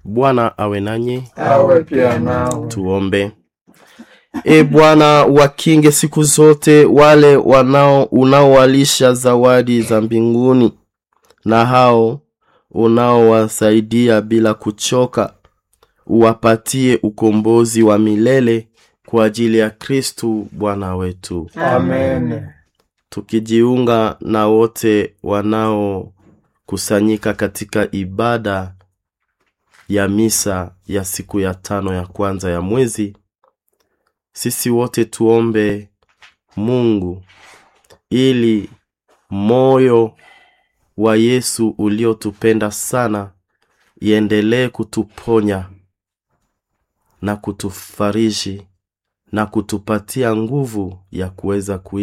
Bwana awe nanyi. awe pia nao. Tuombe. E Bwana, wakinge siku zote wale wanao unaowalisha zawadi za mbinguni na hao unaowasaidia bila kuchoka, uwapatie ukombozi wa milele kwa ajili ya Kristu Bwana wetu, Amen. tukijiunga na wote wanaokusanyika katika ibada ya misa ya siku ya tano ya kwanza ya mwezi sisi wote tuombe Mungu ili moyo wa Yesu uliotupenda sana iendelee kutuponya na kutufariji na kutupatia nguvu ya kuweza kuishi